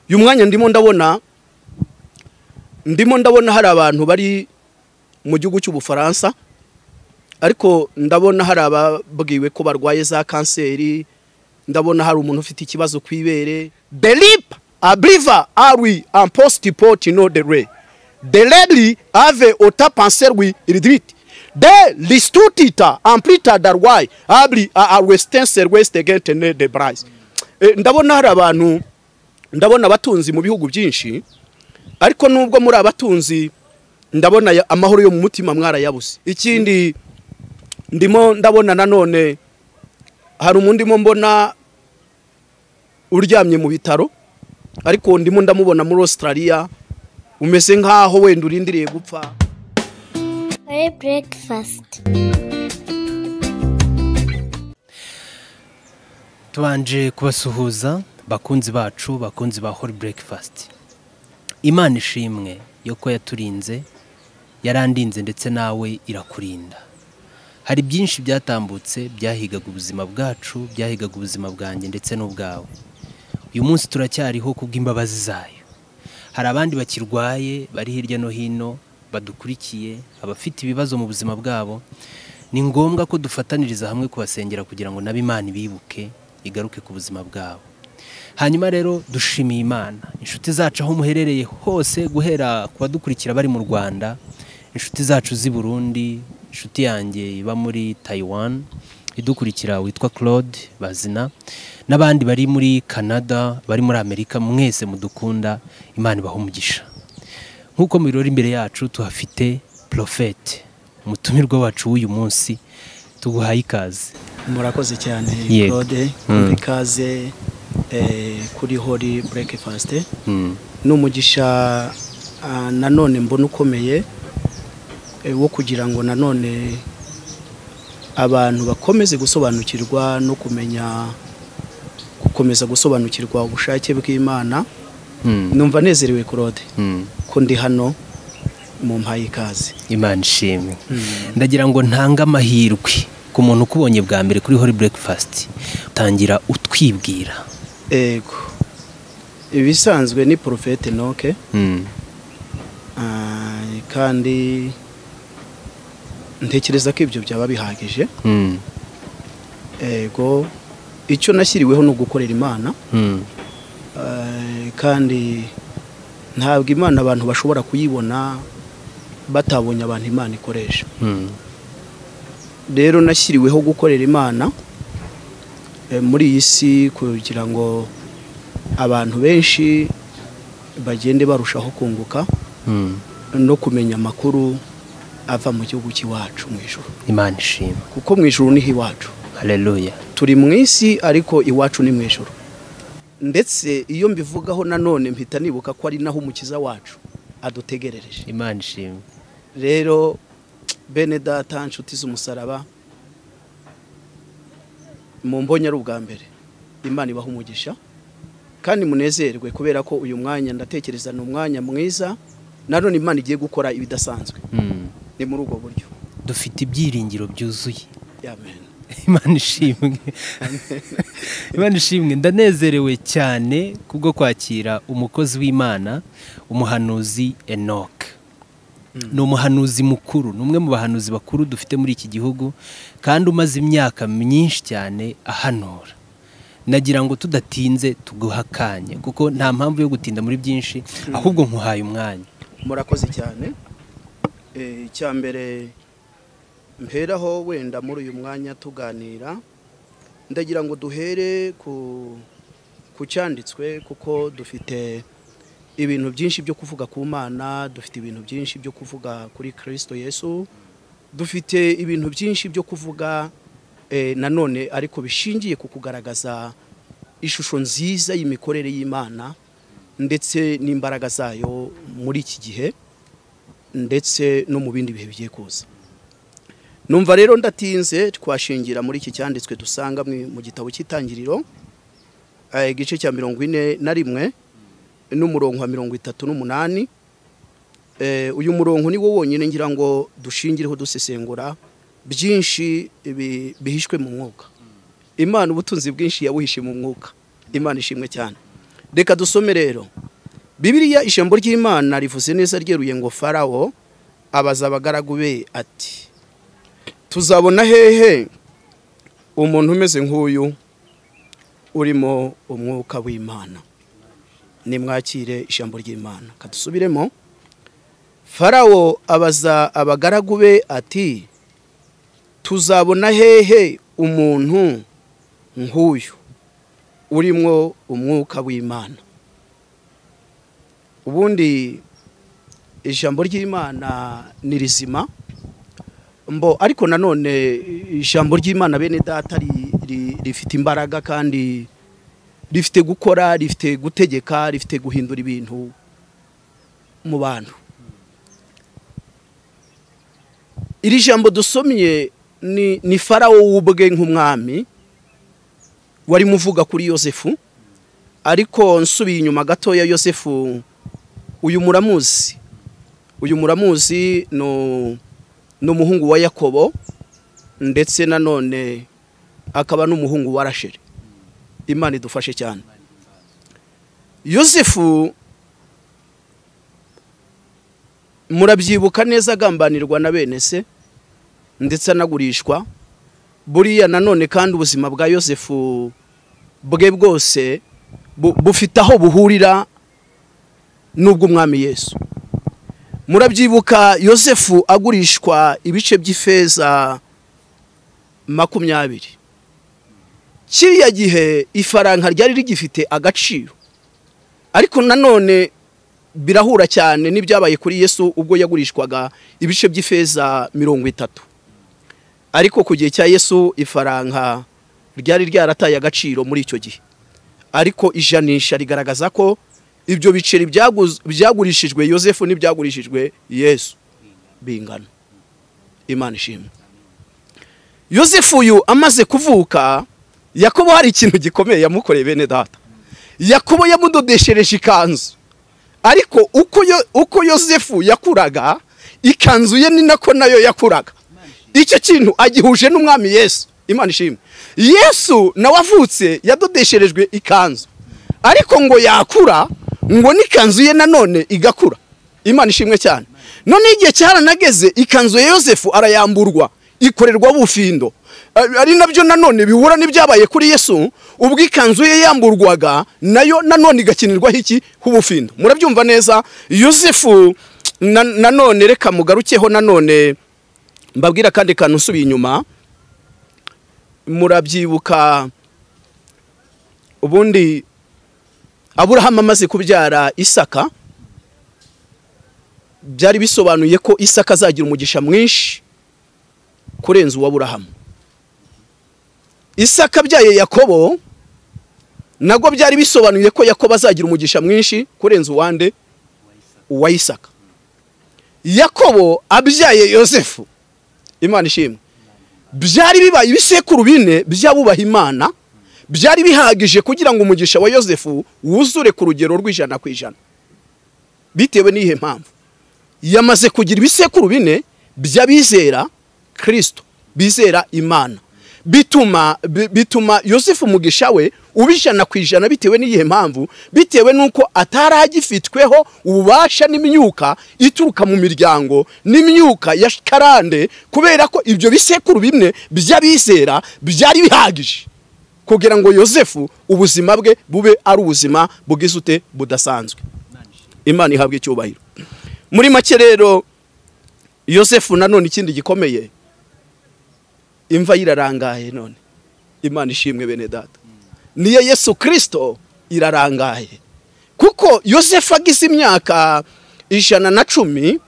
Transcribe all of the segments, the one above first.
uyu mwanya ndimo ndabona ndimo ndabona hari abantu bari mu gihugu cy'ubufaransa ariko ndabona hari ababwiwe ko barwaye za kanseri ndabona hari umuntu ufite ikibazo ku ibere the lip abriva arwi imposti poti no the re the lady ave ota panserwi iridriti de listutita amplita darwai abri a arwestenser west agent ne de brise Eh, ndabona hari abantu ndabona abatunzi mu bihugu byinshi ariko nubwo muri abatunzi ndabona ya- amahoro yo mu mutima mwarayabuze ikindi ndimo ndabona nanone hari umuntu ndimo mbona uryamye mu bitaro ariko ndimo ndamubona muri australia umeze nk'aho wenda urindiriye gupfa Hey, breakfast. tubanje kubasuhuza bakunzi bacu bakunzi ba hori burekifasiti imana ishimwe yuko yaturinze yarandinze ndetse nawe irakurinda hari byinshi byatambutse byahigaga ubuzima bwacu byahigaga ubuzima bwanjye ndetse n'ubwawe uyu munsi turacyariho kubw'imbabazi zayo hari abandi bakirwaye bari hirya no hino badukurikiye abafite ibibazo mu buzima bwabo ni ngombwa ko dufataniriza hamwe kubasengera kugira ngo nabe imana ibibuke igaruke ku buzima bwabo hanyuma rero dushimiye imana inshuti zacu aho muherereye hose guhera ku badukurikira bari mu rwanda inshuti zacu z'i burundi inshuti yanjye iba muri tayiwani idukurikira witwa claude bazina n'abandi bari muri canada bari muri amerika mwese mudukunda imana ibaha umugisha nk'uko mu birori imbere yacu tuhafite porofete umutumirwa wacu w'uyu munsi tuguhaye ikaze murakoze cyane Yego. claude Mm. muri ikaze eh, kuri hori breakfast Mm. ni umugisha ah, nanone mbona ukomeye eh, wo kugira ngo nanone abantu bakomeze gusobanukirwa no kumenya gukomeza gusobanukirwa ubushake bw'imana Mm. numva nezerewe claude Mm. ko ndi hano mu mpaye ikaze imana ishimwe ndagira ngo ntange amahirwe ku muntu ukubonye bwa mbere kuri hori burekifasiti tangira utwibwira ego ibisanzwe ni porofete noke Mm. Ah, kandi ntekereza ko ibyo byaba bihagije Mm. ego icyo nashyiriweho ni ugukorera imana Mm. Ah, kandi ntabwo imana abantu bashobora kuyibona batabonye abantu imana ikoresha Mm. rero nashyiriweho gukorera imana eh, muri iyi si kugira ngo abantu benshi bagende barushaho kunguka Mm. no kumenya amakuru ava mu gihugu cy'iwacu mu ijoro imana ishimwe kuko mu ijoro niho iwacu haleluya turi mu isi ariko iwacu ni mu ijoro ndetse iyo mbivugaho nanone mpita nibuka ko ari naho umukiza wacu adutegerereje imana ishimwe rero bene data inshuti z'umusaraba mu mbonye ari ubwa mbere imana ibaha umugisha kandi munezerwe kubera ko uyu mwanya ndatekereza ni umwanya mwiza nanone imana igiye gukora ibidasanzwe ni muri ubwo buryo dufite ibyiringiro byuzuye amen imana ishimwe imana ishimwe ndanezerewe cyane kubwo kwakira umukozi w'imana umuhanuzi enoc ni umuhanuzi mukuru ni umwe mu bahanuzi bakuru dufite muri iki gihugu kandi umaze imyaka myinshi cyane ahanura nagira ngo tudatinze tuguha akanya kuko nta mpamvu yo gutinda muri byinshi ahubwo nkuhaye umwanya murakoze cyane Eh, icya mbere mperaho wenda muri uyu mwanya tuganira ndagira ngo duhere ku ku cyanditswe kuko dufite ibintu byinshi byo kuvuga ku mana dufite ibintu byinshi byo kuvuga kuri kirisito yesu dufite ibintu byinshi byo kuvuga eh, nanone ariko bishingiye ku kugaragaza ishusho nziza y'imikorere y'imana ndetse n'imbaraga zayo muri iki gihe ndetse no mu bindi bihe bigiye kuza numva rero ndatinze twashingira muri iki cyanditswe dusanga mu mu gitabo cy'itangiriro eh, igice cya mirongo ine na rimwe n'umurongo wa mirongo itatu n'umunani Eh, uyu murongo ni wo wonyine ngira ngo dushingireho dusesengura byinshi bi- bihishwe mu mwuka imana ubutunzi bwinshi yabuhishe mu mwuka imana ishimwe cyane reka dusome rero bibiriya ijambo ry'imana rivuze neza ryeruye ngo farawo abaza abagaragu be ati tuzabona hehe umuntu umeze nk'uyu urimo umwuka w'imana nimwakire ijambo ry'imana kadusubiremo farawo abaza abagaragu be ati tuzabona hehe umuntu nk'uyu urimo umwuka w'imana ubundi ijambo ry'imana ni rizima mbo ariko nanone ijambo ry'imana bene data rifite imbaraga kandi rifite gukora rifite gutegeka rifite guhindura ibintu mu bantu iri jambo dusomye ni farawo w'ubwe nk'umwami warimo uvuga kuri yosefu ariko nsubiye inyuma gatoya yosefu uyu muramuzi uyu muramuzi ni umuhungu wa yakobo ndetse nanone akaba n'umuhungu wa rasheri imana idufashe cyane yosefu murabyibuka neza agambanirwa na bene se ndetse anagurishwa buriya nanone kandi ubuzima bwa yosefu bwe bwose bufite aho buhurira n'ubw'umwami yesu murabyibuka yosefu agurishwa ibice by'ifeza makumyabiri kiriya gihe ifaranga ryari rigifite agaciro ariko nanone birahura cyane n'ibyabaye kuri yesu ubwo yagurishwaga ibice by'ifeza mirongo itatu ariko ku gihe cya yesu ifaranga ryari ryarataye agaciro muri icyo gihe ariko ijanisha rigaragaza ko ibyo biceri byagurishijwe yosefu n'ibyagurishijwe yesu bingana imana ishimwe yosefu uyu amaze kuvuka yakobo hari ikintu gikomeye yamukoreye bene data yakobo yamudodeshereje ikanzu ariko uko yosefu yakuraga ikanzu ye ni nako nayo yakuraga icyo kintu agihuje n'umwami yesu imana ishimwe yesu nawe avutse yadodesherejwe ikanzu ariko ngo yakura ngo n'ikanzu ye nanone igakura imana ishimwe cyane noneho igihe cyaranageze ikanzu ya yosefu arayamburwa ikorerwa bufindo ari nabyo nanone bihura n'ibyabaye kuri yesu ubwo ikanzu ye yamburwaga nayo nanone igakinirwaho iki h'ubufindo murabyumva neza yosefu nanone reka mugarukeho nanone mbabwira akandi kantu usubiye inyuma murabyibuka ubundi aburahamu amaze kubyara isaka byari bisobanuye ko isaka azagira umugisha mwinshi kurenza uw'aburahamu isaka byaye yakobo nabwo byari bisobanuye ko yakobo azagira umugisha mwinshi kurenza uwande uwa isaka yakobo abyaye yosefu imana ishimwe byari bibaye ibisekuru bine by'abubaha imana byari bihagije kugira ngo umugisha wa yosefu wuzure ku rugero rw'ijana ku ijana bitewe n'iyihe mpamvu yamaze kugira ibisekuru bine by'abizera kirisito bizera imana bituma bituma yosefu umugisha we uba ijana ku ijana bitewe n'iyihe mpamvu bitewe n'uko atari agifitweho ububasha n'imyuka ituruka mu miryango n'imyuka ya karande kubera ko ibyo bisekuru bimwe by'abizera byari bihagije kugira ngo yosefu ubuzima bwe bube ari ubuzima bw'izute budasanzwe imana ihabwa icyubahiro muri make rero yosefu nanone ikindi gikomeye imva irarangaye none imana ishimwe bene data niyo yesu kirisito irarangaye kuko yosefu agize imyaka ijana na cumi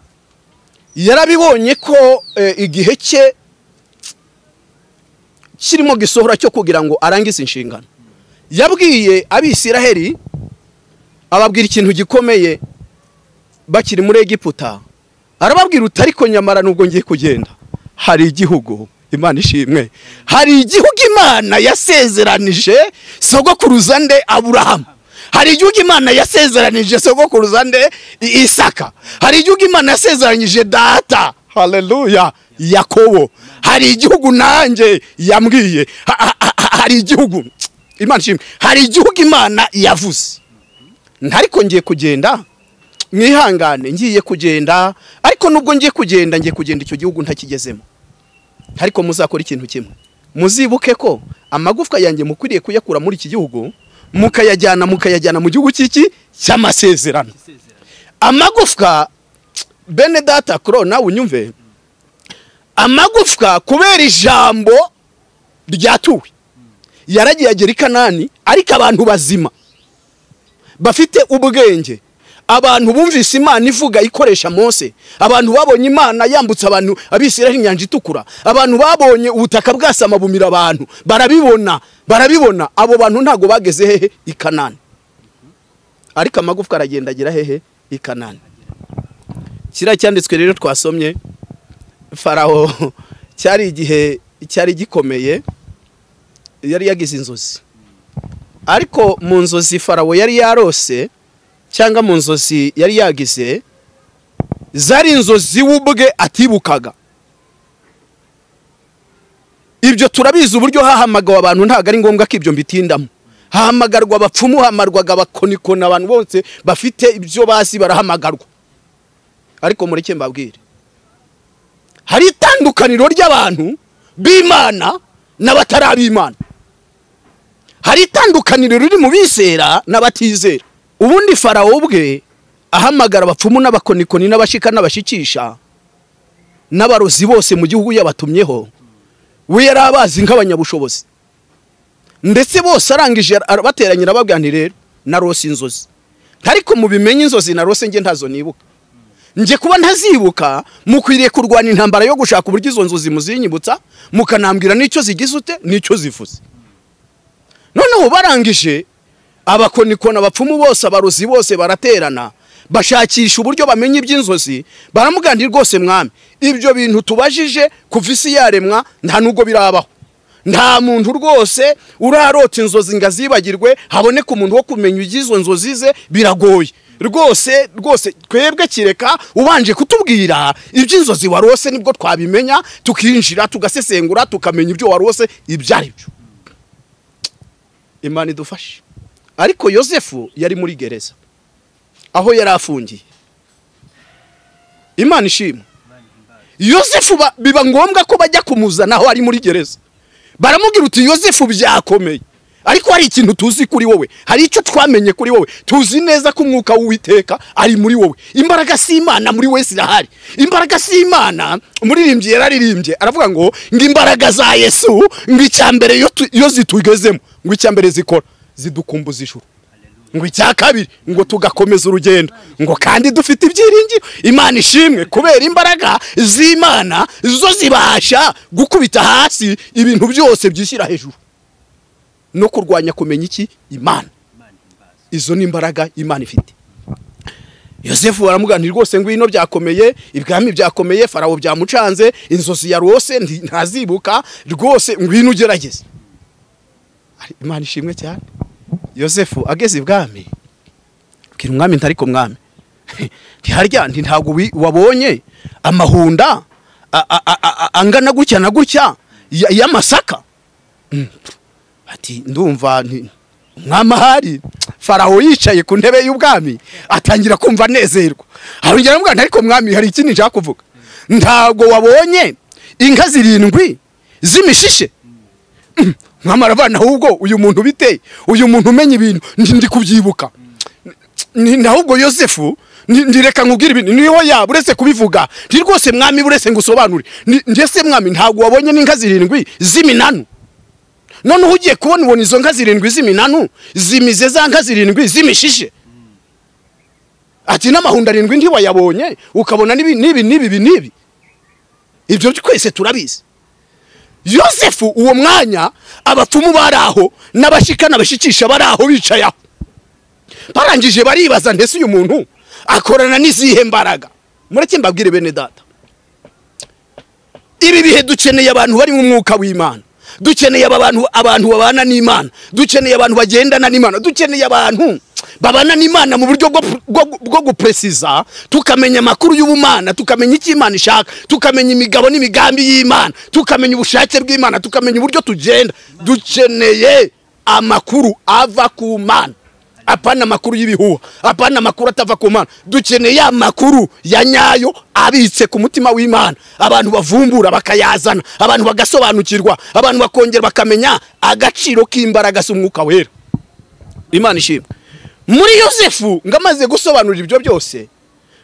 yarabibonye ko igihe cye kirimo gisohora cyo kugira ngo arangize inshingano yabwiye abisiraheri ababwira ikintu gikomeye bakiri muri egiputa arababwira uti ariko nyamara nubwo ngiye kugenda hari igihugu imana ishimwe hari igihugu imana yasezeranije sogokuruza nde aburahamu hari igihugu imana yasezeranije sogokuruza nde isaka hari igihugu imana yasezeranije data hareruya yakobo hari igihugu nanjye yambwiye hari igihugu imana ishimwe hari igihugu imana yavuze ntariko ngiye kugenda mwihangane ngiye kugenda ariko nubwo ngiye kugenda ngiye kugenda icyo gihugu ntakigezemo ariko muzakora ikintu kimwe muzibuke ko amagufwa yanjye mukwiriye kuyakura muri iki gihugu mukayajyana mukayajyana mu gihugu cy'iki cy'amasezerano amagufwa bene data kuro nawe unyumve amagufwa kubera ijambo ryatuwe yaragiye agera i kanani ariko abantu bazima bafite ubwenge abantu bumvise imana ivuga ikoresha mose abantu babonye imana yambutse abantu abisiraho inyanja itukura abantu babonye ubutaka bwasama bumira abantu barabibona barabibona abo bantu ntabwo bageze hehe i kanani ariko amagufwa aragenda agera hehe i kanani kiriya cyanditswe rero twasomye faraho cyari igihe cyari gikomeye yari yagize inzozi ariko mu nzozi farawo yari yarose cyangwa mu nzozi yari yagize zari inzozi we ubwe atibukaga ibyo turabizi uburyo hahamagawe abantu ntabwo ari ngombwa ko ibyo mbitindamo hahamagarwa abapfumu hamarwaga abakonikoni abantu bose bafite ibyo bazi barahamagarwa ariko mureke mbabwire hari itandukaniro ry'abantu b'imana n'abatarabimana hari itandukaniro riri mu bisera n'abatizera ubundi farawo ubwe ahamagara abapfumu n'abakonikoni n'abashika n'abashikisha n'abarozi bose mu gihugu yabatumyeho we yari abazi nk'abanyabushobozi ndetse bose arangije bateranyira babwira nti rero narose inzozi ariko mubimenye inzozi narose nge ntazo nibuka nge kuba ntazibuka mukwiriye kurwanya intambara yo gushaka uburyo izo nzozi muzinyibutsa mukanambwira n'icyo zigize ute n'icyo zivuze noneho barangije abakonikona abapfumu bose abarozi bose baraterana bashakisha uburyo bamenya iby'inzozi baramugana rwose mwami ibyo bintu tubajije kuva isi yaremwa nta nubwo birabaho nta muntu rwose urarota inzozi ngo azibagirwe haboneka umuntu wo kumenya iby'izo nzozi ze biragoye rwose rwose twebwe kireka ubanje kutubwira iby'inzozi warose nibwo twabimenya tukinjira tugasesengura tukamenya ibyo warose ibyo ari byo imana idufashe ariko yosefu yari muri gereza aho yari afungiye imana ishimwe yosefu biba ngombwa ko bajya kumuzana aho ari muri gereza baramubwira uti yosefu byakomeye ariko hari ikintu tuzi kuri wowe hari icyo twamenye kuri wowe tuzi neza ko umwuka w'uwiteka ari muri wowe imbaraga si imana muri wese irahari imbaraga si imana umuririmbyi yararirimbye aravuga ngo ngo imbaraga za yesu ngo icya mbere iyo zitugezemo ngo icya mbere zikora zidukumbuza ijuru ngo icya kabiri ngo tugakomeza urugendo ngo kandi dufite ibyiringiro imana ishimwe kubera imbaraga z'imana zo zibasha gukubita hasi ibintu byose byishyira hejuru no kurwanya kumenya iki imana izo ni imbaraga imana ifite yosefu baramuganira rwose ngo ino byakomeye ibwami byakomeye farawo byamucanze inzozi ya rwose ntazibuka rwose ngwino ugerageze imana ishimwe cyane yosefu ageze ibwami bwira umwami ntariko mwami ntiharya ntabwo wabonye amahunda angana gutya na gutya y'amasaka ati ndumva umwami ahari farawo yicaye ku ntebe y'ubwami atangira kumva anezerwa arongera aramubwira nti ariko mwami hari ikindi nshaka kuvuga ntabwo wabonye inka zirindwi z'imishishe mwami aravana ahubwo uyu muntu biteye uyu muntu umenya ibintu ndi kubyibuka ahubwo yosefu ndireka nkubwire ibintu niyo yaba uretse kubivuga nti rwose mwami uretse ngo usobanure ndetse mwami ntabwo wabonye n'inka zirindwi z'iminanu noneho ugiye kubona ubona izo nka zirindwi z'iminanu zimize za nka zirindwi z'imishishe ati n'amahunda arindwi ntiwayabonye ukabona n'ibi n'ibi n'ibi n'ibi ibyo twese turabizi yosefu uwo mwanya abapfumu bari aho n'abashika n'abashikisha bari aho bicaye aho barangije baribaza ndetse uyu muntu akorana n'izihe mbaraga mureke mbabwire bene data ibi bihe dukeneye abantu bari mu mwuka w'imana dukeneye aba bantu abantu babana n'imana dukeneye abantu bagendana n'imana dukeneye abantu babana n'imana mu buryo bwo guperesiza tukamenya amakuru y'ubumana tukamenya icyo imana ishaka tukamenya imigabo n'imigambi y'imana tukamenya ubushake bw'imana tukamenya uburyo tugenda dukeneye amakuru ava ku mana apana amakuru y'ibihuha apana amakuru atava ku mana dukeneye ya makuru ya nyayo abitse ku mutima w'imana abantu bavumbura bakayazana abantu bagasobanukirwa abantu bakongera bakamenya agaciro k'imbaraga z'umwuka wera imana ishimwe muri yosefu ngo amaze gusobanurira ibyo byose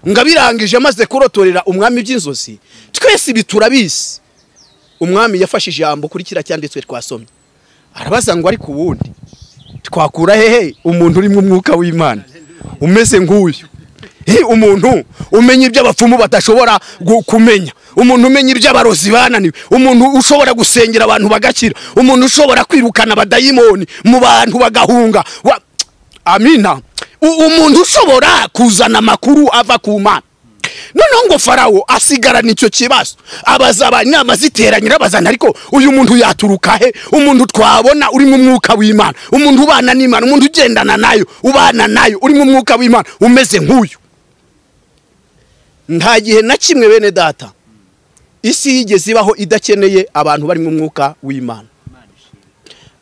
ngo abirangije amaze kurotorera umwami by'inzozi twese ibi turabizi umwami yafashe ijambo kuri kiriya cyanditswe twasomye arabaza ngo ariko ubundi twakura hehe umuntu urimo umwuka w'imana umeze nk'uyu umuntu umenya ibyo abapfumu badashobora kumenya umuntu umenya ibyo abarozi bananiwe umuntu ushobora gusengera abantu bagakira umuntu ushobora kwirukana abadayimoni mu bantu bagahunga amina umuntu ushobora kuzana amakuru ava ku mana noneho ngo farawo asigarana icyo kibazo abaza abanama ziteranye urabazana ariko uyu muntu yaturuka he umuntu twabona urimo umwuka w'imana umuntu ubana n'imana umuntu ugendana nayo ubana nayo urimo umwuka w'imana umeze nk'uyu nta gihe na kimwe bene data isi yigeze ibaho idakeneye abantu barimo umwuka w'imana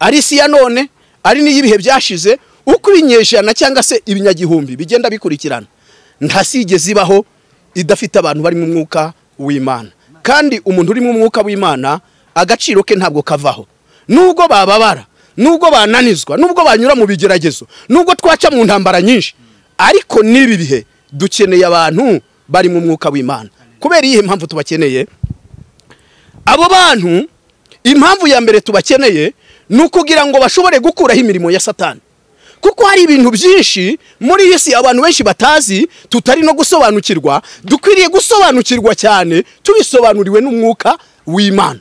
ari isi ya none ari n'iy'ibihe byashize uko ibinyejana cyangwa se ibinyagihumbi bigenda bikurikirana ntasigeze ibaho idafite abantu barimo umwuka w'imana kandi umuntu urimo umwuka w'imana agaciro ke ntabwo kavaho nubwo bababara nubwo bananizwa nubwo banyura mu bigeragezo nubwo twaca mu ntambara nyinshi ariko n'ibi bihe dukeneye abantu barimo umwuka w'imana kubera iyihe mpamvu tubakeneye abo bantu impamvu ya mbere tubakeneye ni ukugira ngo bashobore gukuraho imirimo ya satani kuko hari ibintu byinshi muri iyi si abantu benshi batazi tutari no gusobanukirwa dukwiriye gusobanukirwa cyane tubisobanuriwe n'umwuka w'imana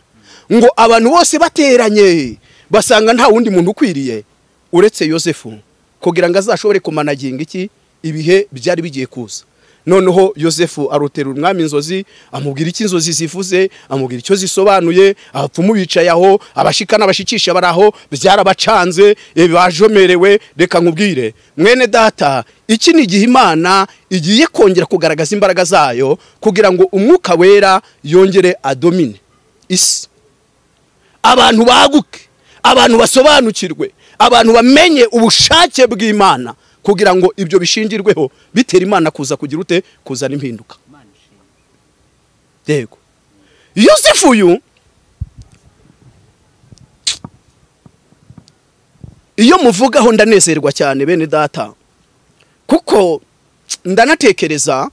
ngo abantu bose bateranye basanga nta wundi muntu ukwiriye uretse yosefu kugira ngo azashobore kumanaginga iki ibihe byari bigiye kuza noneho yosefu aruterura umwami inzozi amubwira icyo inzozi zivuze amubwira icyo zisobanuye abapfumu bicaye aho abashika n'abashikisha bari aho byarabacanze bajomerewe reka nkubwire mwene data iki ni igihe imana igiye kongera kugaragaza imbaraga zayo kugira ngo umwuka wera yongere adomine isi abantu baguke abantu basobanukirwe abantu bamenye ubushake bw'imana kugira ngo ibyo bishingirweho bitera imana kuza kugira ute kuzana impinduka yego yosefu uyu iyo muvugaho ndanezerwa cyane bene data kuko ndanatekereza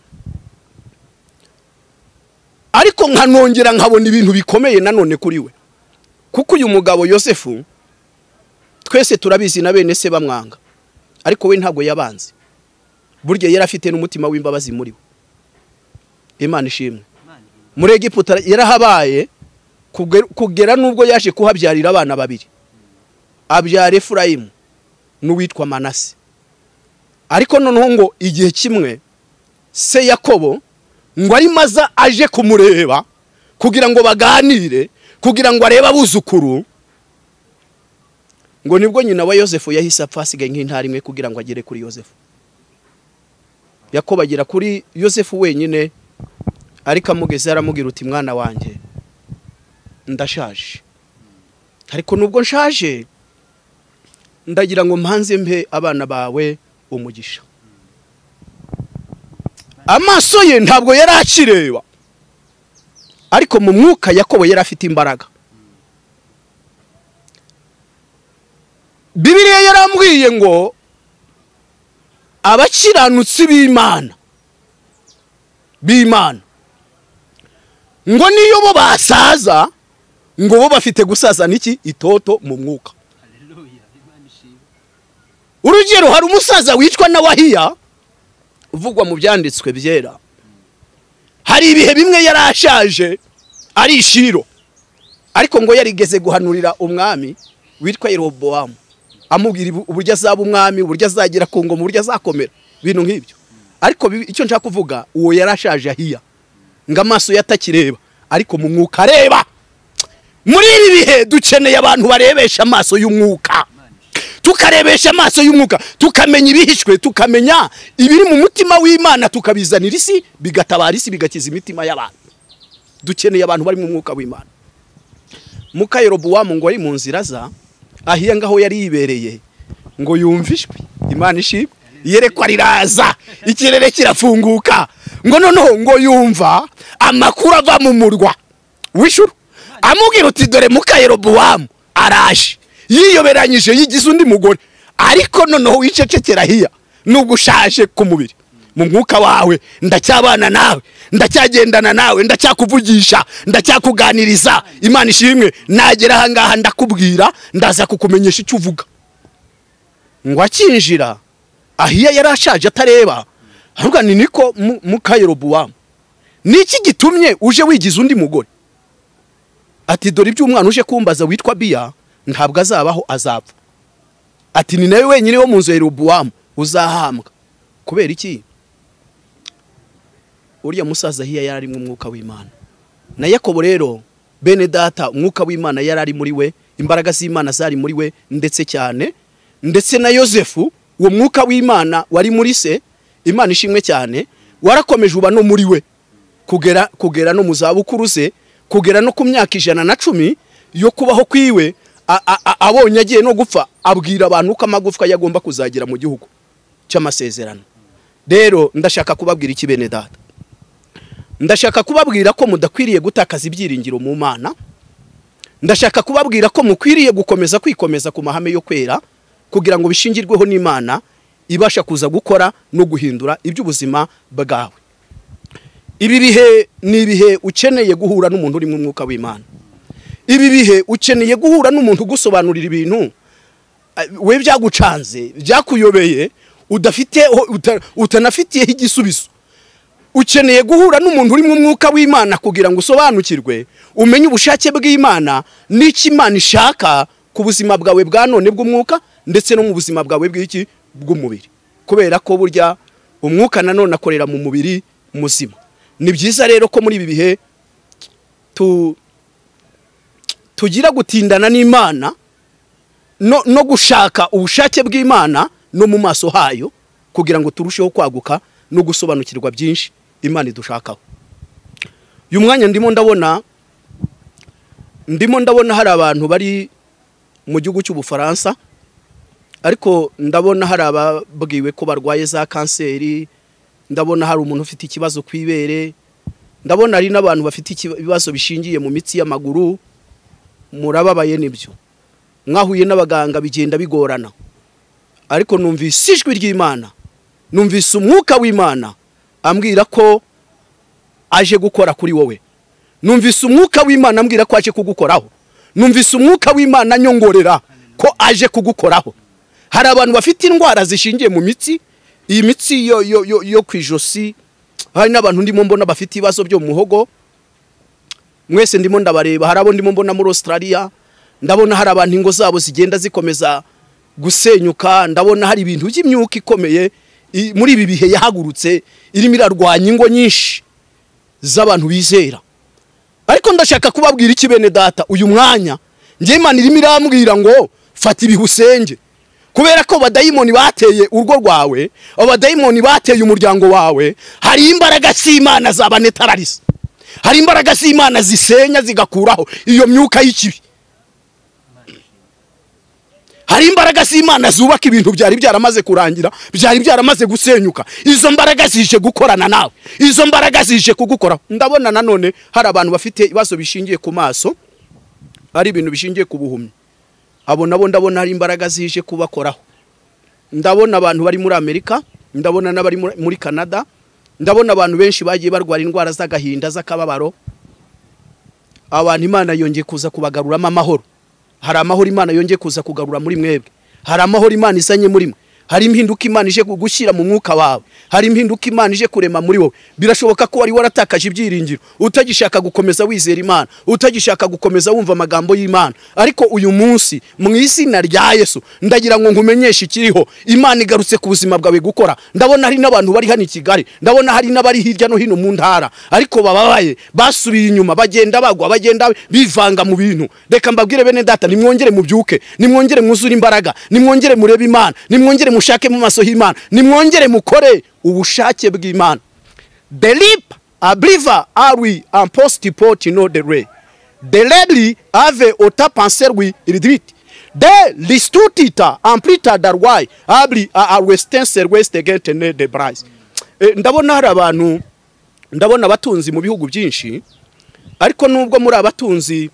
ariko nkanongera nkabona ibintu bikomeye nanone kuri we kuko uyu mugabo yosefu twese turabizi na bene se bamwanga ariko we ntabwo yabanze burya yari afite n'umutima w'imbabazi muri we imana ishimwe muri egiputa yarahabaye kugera n'ubwo yaje kuhabyarira abana babiri abyara efurayimu n'uwitwa manase ariko noneho ngo igihe kimwe se yakobo ngo ari maza aje kumureba kugira ngo baganire kugira ngo arebe abuzukuru ngo nibwo nyina wa yosefu yahise apfa asigaye nk'intara imwe kugira ngo agere kuri yosefu yakobo agera kuri yosefu wenyine ariko amugeze aramubwira uti mwana wanjye ndashaje ariko nubwo nshaje ndagira ngo mpanze mbe abana bawe umugisha amaso ye ntabwo yari akireba ariko mu mwuka yakobo yari afite imbaraga bibiriya yarambwiye ngo abakiranutsi b'imana b'imana ngo niyo bo basaza ngo bo bafite gusaza n'iki itoto mu mwuka urugero hari umusaza wicwa na wahiya uvugwa mu byanditswe byera hari ibihe bimwe yari ashaje ari ishiro ariko ngo yarigeze guhanurira umwami witwa yerobowamu amubwira uburyo azaba umwami uburyo azagira ku ngoma uburyo azakomera ibintu nk'ibyo ariko icyo nshaka kuvuga uwo yari ashaje ahiya ngo amaso ye atakireba ariko mu mwuka areba muri ibi bihe dukeneye abantu barebesha amaso y'umwuka tukarebesha amaso y'umwuka tukamenya ibihishwe tukamenya ibiri mu mutima w'imana tukabizanira isi bigatabara isi bigakiza imitima y'abantu dukeneye abantu bari mu mwuka w'imana mukayerobuwamu ngo ari mu nzira za ahiya ngaho yari yibereye ngo yumve ijwi imana ishimwe yerekwa riraza ikirere kirafunguka ngo noneho ngo yumva amakuru ava mu murwa w'ijuru amubwira uti dore mukayerobuwamu araje yiyoberanyije yigize undi mugore ariko noneho wicecekera hiya nubwo ushaje ku mubiri mu mwuka wawe ndacyabana nawe ndacyagendana nawe ndacyakuvugisha ndacyakuganiriza imana ishimwe nagera ahangaha ndakubwira ndaza kukumenyesha icyo uvuga ngo akinjira ahiya yari ashaje atareba ahubwo ni niko mukayerobuwamu ni iki gitumye uje wigize undi mugore ati dore ibyo umwana uje kumbaza witwa biya ntabwo azabaho azapfa ati ni nawe wenyine wo mu nzu ya yerobuwamu uzahambwa kubera iki uriya musaza hiya yari arimo umwuka w'imana na yakobo rero bene data umwuka w'imana yari ari muri we imbaraga z'imana zari muri we ndetse cyane ndetse na yosefu uwo mwuka w'imana wari muri se imana ishimwe cyane warakomeje uba no muri we kugera kugera no mu zabukuru ze kugera no ku myaka ijana na cumi yo kubaho kwiwe abonye agiye no gupfa abwira abantu ko amagufwa yagomba kuzagera mu gihugu cy'amasezerano rero ndashaka kubabwira iki bene data ndashaka kubabwira ko mudakwiriye gutakaza ibyiringiro mu mana ndashaka kubabwira ko mukwiriye gukomeza kwikomeza ku mahame yo kwera kugira ngo bishingirweho n'imana ibasha kuza gukora no guhindura iby'ubuzima bwawe ibi bihe ni ibihe ukeneye guhura n'umuntu urimo umwuka w'imana ibi bihe ukeneye guhura n'umuntu ugusobanurira ibintu we byagucanze byakuyobeye utanafitiyeho igisubizo ukeneye guhura n'umuntu urimo umwuka w'imana kugira ngo usobanukirwe umenye ubushake bw'imana n'icyo imana ishaka ku buzima bwawe bwa none bw'umwuka ndetse no mu buzima bwawe bw'iki bw'umubiri kubera ko burya umwuka nanone akorera mu mubiri muzima ni byiza rero ko muri ibi bihe tugira gutindana n'imana no gushaka ubushake bw'imana no mu maso hayo kugira ngo turusheho kwaguka no gusobanukirwa byinshi imana idushakaho uyu mwanya ndimo ndabona ndimo ndabona hari abantu bari mu gihugu cy'ubufaransa ariko ndabona hari ababwiwe ko barwaye za kanseri ndabona hari umuntu ufite ikibazo ku ibere ndabona hari n'abantu bafite ibibazo bishingiye mu mitsi y'amaguru murababaye nibyo mwahuye n'abaganga bigenda bigorana ariko numvise ijwi ry'imana numvise umwuka w'imana ambwira ko aje gukora kuri wowe numvise umwuka w'imana ambwira ko aje kugukoraho numvise umwuka w'imana nyongorera ko aje kugukoraho hari abantu bafite indwara zishingiye mu mitsi iyi mitsi yo ku ijosi hari n'abantu ndimo mbona bafite ibibazo byo mu muhogo mwese ndimo ndabareba hari abo ndimo mbona muri Australia ndabona hari abantu ingo zabo zigenda zikomeza gusenyuka ndabona hari ibintu by'imyuka ikomeye muri ibi bihe yahagurutse irimo irarwanya ingo nyinshi z'abantu bizera ariko ndashaka kubabwira iki bene data uyu mwanya Imana irimo irambwira ngo fata ibihe usenge kubera ko badayimoni bateye urwo rwawe abadayimoni bateye umuryango wawe hari imbaraga z'imana zabanetararisa hari imbaraga z'imana zisenya zigakuraho iyo myuka y'ikibi hari imbaraga z'imana zubaka ibintu byari byaramaze kurangira byari byaramaze gusenyuka izo mbaraga zije gukorana nawe izo mbaraga zije kugukora ndabona nanone hari abantu bafite ibibazo bishingiye ku maso ari ibintu bishingiye ku buhumyi abo nabo ndabona hari imbaraga zije kubakoraho ndabona abantu bari muri amerika ndabona n'abari muri canada ndabona abantu benshi bagiye barwara indwara z'agahinda z'akababaro abantu imana yongeye kuza kubagaruramo amahoro hari amahoro imana yongeye kuza kugarura muri mwebwe hari amahoro imana izanye muri mwe hari impinduka imana ije gushyira mu mwuka wawe hari impinduka imana ije kurema muri wowe birashoboka ko wari waratakaje ibyiringiro utagishaka gukomeza wizera imana utagishaka gukomeza wumva amagambo y'imana ariko uyu munsi mu izina rya yesu ndagira ngo nkumenyeshe ikiriho imana igarutse ku buzima bwawe gukora ndabona hari n'abantu bari hano i kigali ndabona hari n'abari hirya no hino mu ntara ariko bababaye basubiye inyuma bagenda bagwa bagenda bivanga mu bintu reka mbabwire bene data nimwongere mubyuke nimwongere mwuzure imbaraga nimwongere murebe imana nimwongere mushake mu maso y'imana nimwongere mukore ubushake bw'imana the lip abriva ari impositi poti no the ray the lady ave ota panser wi iridwiti de ristutita amplita darwayi abri arwesitense rwesite gete ne de burayi ndabona hari abantu ndabona abatunzi mu bihugu byinshi ariko nubwo muri abatunzi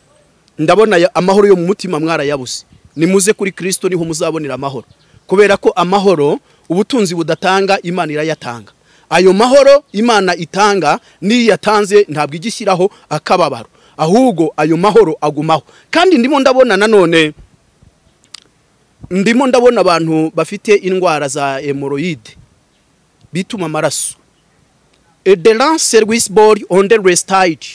ndabona amahoro yo mu mutima mwarayabuze nimuze kuri kirisito niho muzabonera amahoro kubera ko amahoro ubutunzi budatanga imana irayatanga ayo mahoro imana itanga n'iyo yatanze ntabwo ijya ishyiraho akababaro ahubwo ayo mahoro agumaho kandi ndimo ndabona nanone ndimo ndabona abantu bafite indwara za hemoroyide bituma amaraso ederanse rwisibori onde resitayidi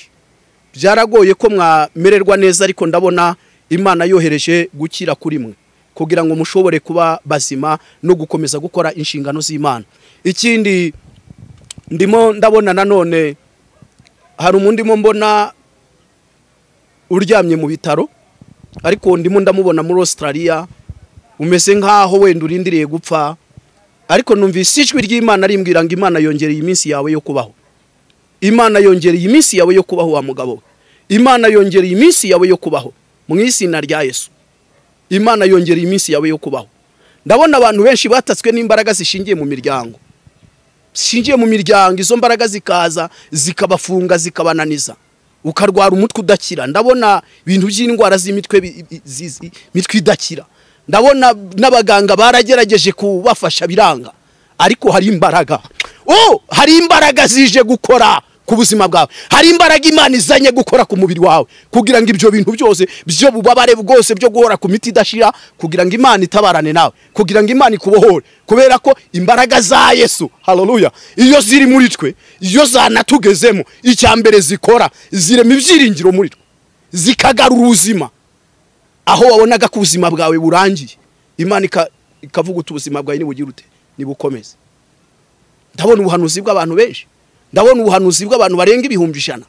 byaragoye ko mwamererwa neza ariko ndabona imana yohereje gukira kuri mwe kugira ngo mushobore kuba bazima no gukomeza gukora inshingano z'imana ikindi ndimo ndabona nanone hari umundimo mbona uryamye mu bitaro ariko ndimo ndamubona muri Australia umeze nk'aho wenda urindiriye gupfa ariko numvise ijwi ry'imana rimbwira ngo imana yongereye iminsi yawe yo kubaho imana yongereye iminsi yawe yo kubaho wa mugabo we imana yongereye iminsi yawe yo kubaho mu izina rya yesu imana yongereye iminsi yawe yo kubaho ndabona abantu benshi batatswe n'imbaraga zishingiye mu miryango zishingiye mu miryango izo mbaraga zikaza zikabafunga zikabananiza ukarwara umutwe udakira ndabona ibintu by'indwara z'imitwe imitwe idakira ndabona n'abaganga baragerageje kubafasha biranga ariko hari imbaraga oh hari imbaraga zije gukora ku buzima bwawe hari imbaraga imana izanye gukora ku mubiri wawe kugira ngo ibyo bintu byose byo bubabare bwose byo guhora ku miti idashira kugira ngo imana itabarane nawe kugira ngo imana ikubohore kubera ko imbaraga za yesu haleluya iyo ziri muri twe iyo zanatugezemo icya mbere zikora zirema ibyiringiro muri twe zikagarura ubuzima aho wabonaga ko ubuzima bwawe burangiye imana ikavuga uti ubuzima bwawe nibugire ute nibukomeze ndabona ubuhanuzi bw'abantu benshi ndabona ubuhanuzi bw'abantu barenga ibihumbi ijana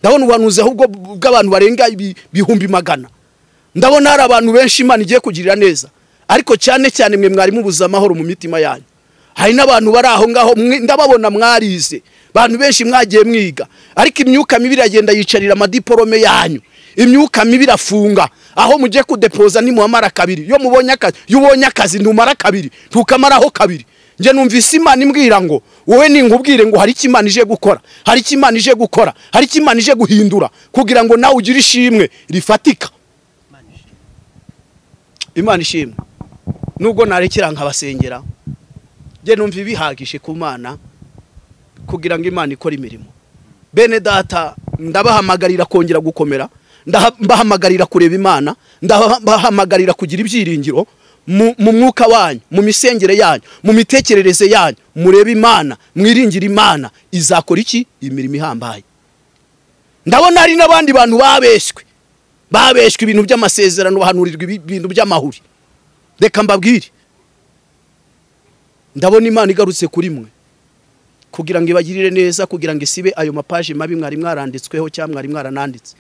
ndabona ubuhanuzi ahubwo bw'abantu barenga ibihumbi magana ndabona hari abantu benshi imana igiye kugirira neza ariko cyane cyane mwe mwari mubuze amahoro mu mitima yanyu hari n'abantu bari aho ngaho ndababona mwarize abantu benshi mwagiye mwiga ariko imyuka mibi iragenda yicarira amadiporome yanyu imyuka mibi irafunga aho mujye kudepoza nimuhamara kabiri iyo mubonye akazi iyo ubonye akazi ntumara kabiri ntukamaraho kabiri njye numvise imana imbwira ngo wowe ningubwire ngo hari imana ije gukora hari imana ije gukora hari imana ije guhindura kugira ngo nawe ugire ishimwe rifatika imana ishimwe nubwo narekera nkabasengera njye numva ibihagije ku mana kugira ngo imana ikore imirimo bene data ndabahamagarira kongera gukomera ndabahamagarira kureba imana ndabahamagarira kugira ibyiringiro mu mwuka wanyu mu misengere yanyu mu mitekerereze yanyu murebe imana mwiringire imana izakora iki imirimo ihambaye ndabona hari n'abandi bantu babeshywe babeshywe ibintu by'amasezerano bahanurirwa ibintu by'amahuri reka mbabwire ndabona imana igarutse kuri mwe kugira ngo ibagirire neza kugira ngo isibe ayo mapaje mabi mwari mwaranditsweho cyangwa mwari mwarananditse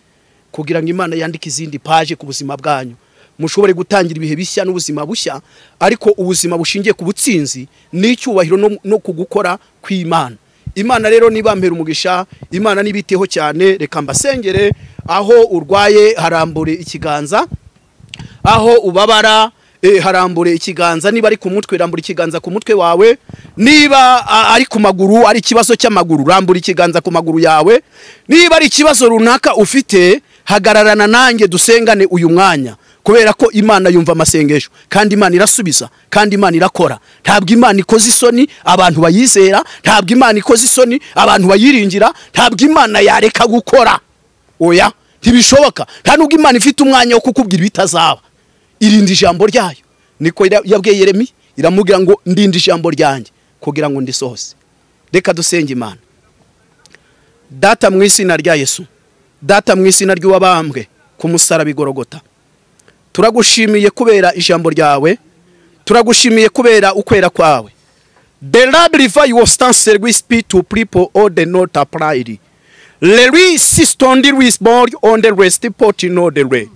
kugira ngo imana yandike izindi paje ku buzima bwanyu mushobore gutangira ibihe bishya n'ubuzima bushya ariko ubuzima bushingiye ku butsinzi n'icyubahiro no ku gukora kw'imana imana rero niba mpera umugisha imana n'ibiteho cyane reka mbasengere aho urwaye harambure ikiganza aho ubabara harambure ikiganza niba ari ku mutwe rambura ikiganza ku mutwe wawe niba ari ku maguru ari ikibazo cy'amaguru rambura ikiganza ku maguru yawe niba ari ikibazo runaka ufite hagararana nanjye dusengane uyu mwanya kubera ko imana yumva amasengesho kandi imana irasubiza kandi imana irakora ntabwo imana ikoze isoni abantu bayizera ntabwo imana ikoze isoni abantu bayiringira ntabwo imana yareka gukora oya ntibishoboka nta nubwo imana ifite umwanya wo kukubwira ibitazaba irinda ijambo ryayo niko yabwiye Yeremi iramubwira ngo ndinde ijambo ryanjye kugira ngo ndisohose reka dusenge imana data mu izina rya yesu data mu izina ry'uwabambwe ku musaraba igorogota turagushimiye kubera ijambo ryawe turagushimiye kubera ukwera kwawe the lord river your stance with speed to people all the not applied Lery sistondi with board on the rest pot in all the red.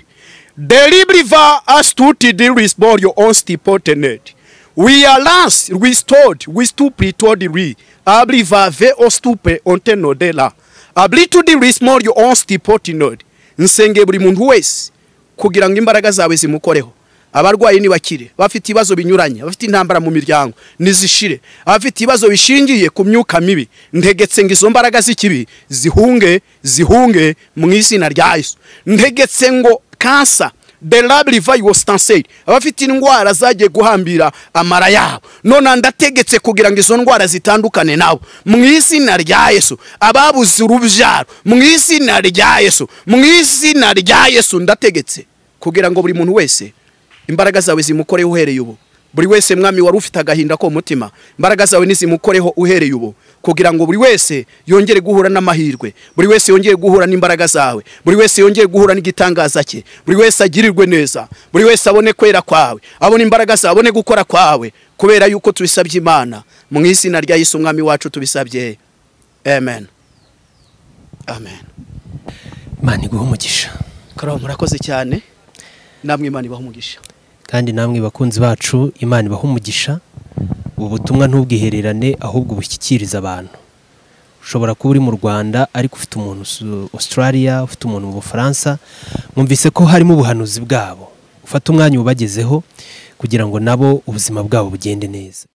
The river has to deal with board your own stipot net. We are last restored with two pretod re. Abliva ve ostupe on tenodela. Abli to the rismore your own stipot nod. Nsenge buri muntu wese kugira ngo imbaraga zawe zimukoreho abarwayi nibakire bafite ibibazo binyuranye abafite intambara mu miryango nizishire abafite ibibazo bishingiye ku myuka mibi ntegetse ngo izo mbaraga z'ikibi zihunge zihunge mu izina rya yesu ntegetse ngo kansa the lab was tanseri abafite indwara zagiye guhambira amara yabo none ndategetse kugira ngo izo ndwara zitandukane nabo mu izina rya yesu ababuze urubyaro mu izina rya yesu mu izina rya yesu ndategetse kugira ngo buri muntu wese imbaraga zawe zimukoreho uhereye ubu buri wese mwami wari ufite agahinda ko mutima imbaraga zawe ntizimukoreho uhereye ubu kugira ngo buri wese yongere guhura n'amahirwe buri wese yongere guhura n'imbaraga zawe buri wese yongere guhura n'igitangaza cye buri wese agirirwe neza buri wese abone kwera kwawe abone imbaraga zawe abone gukora kwawe kubera yuko tubisabye imana mu izina rya Yesu umwami wacu tubisabye amen amen imana iguha umugisha karabo murakoze cyane namwe imana ibaha umugisha kandi namwe bakunzi bacu imana ibaha umugisha ubu butumwa ntubwihererane ahubwo ubushyikirize abantu ushobora kuba uri mu rwanda ariko ufite umuntu usu- australia ufite umuntu mu bufaransa mwumvise ko harimo ubuhanuzi bwabo ufate umwanya ubagezeho kugira ngo nabo ubuzima bwabo bugende neza